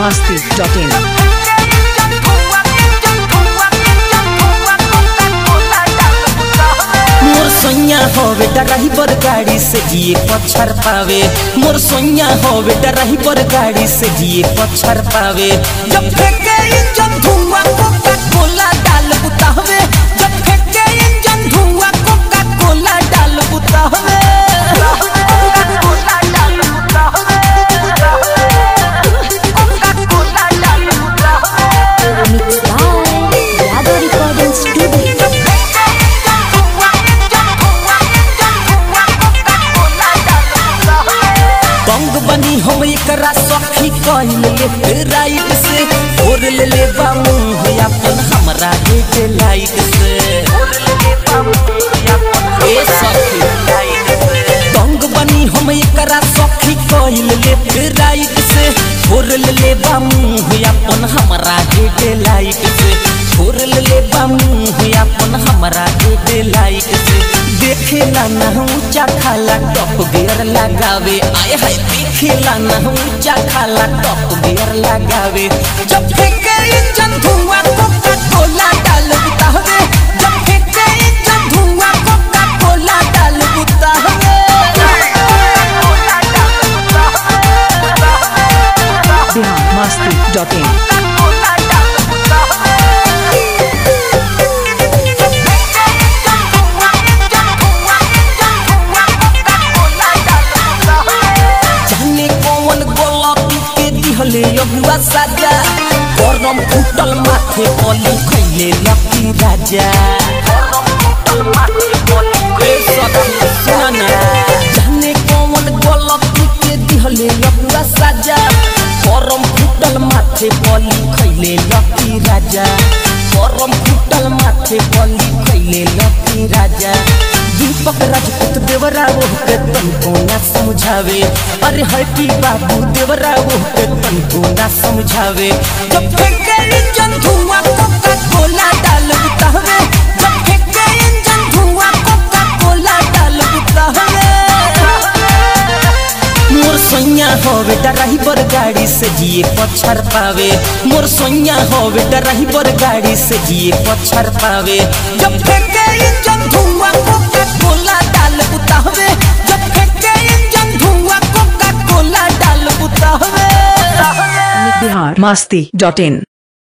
masti.in. मोर सोनिया हो बेटा रही पर गाड़ी से जिए पछर पावे मोर सोनिया हो बेटा रही पर गाड़ी से जिए पछर पावे जब फेंके इंजन धुआं कोका कोला डाल बुतावे जब फेंके इंजन धुआं कोका कोला डाल बुतावे Mixed by Yadav Recording Studio. बंग बनी हम एकरा सखी कहल ले राइट से और ले ले बा मुंह अपन हमरा के लाइट से ए सखी बंग बनी हम एकरा सखी कहल ले राइट से और ले ले बा मुंह अपन हमरा के लाइट से और ले ले बा मुंह अपन हमरा के लाइट से देखेला ना ऊंचा खाला टॉप गियर लगावे आय हाय देखेला ना ऊंचा खाला टॉप गियर लगावे जब फेंके इंजन धुआं कोका कोला डाल बुतावे जब फेंके इंजन धुआं कोका कोला डाल बुतावे Bihar masti.in. जाने कौन गलती के दिहले अगुआ साजा गरम फुटल माथे पली खैले लकी राजा ए सखी सुना ना जाने कौन गलती के दिहले अगुआ साजा गरम फुटल माथे पली खैले लकी राजा गरम फुटल माथे पली खैले लकी राजा दीपक राजपूत देवराव के तनको ना समझावे अरे हैप्पी बाबू देवराव के तनको ना समझावे जब फेंके इंजन धुआं कोका कोला डाल बुतावे जब फेंके इंजन धुआं कोका कोला डाल बुतावे मोर सोनिया हो बेटा रही पर गाड़ी से जिए पछर पावे मोर सोनिया हो बेटा रही पर गाड़ी से जिए पछर पावे जब फेंके इंजन धुआं कोका कोला डाल बुतावे जब फेंके इंजन धुआं कोका कोला डाल बुतावे Bihar masti.in.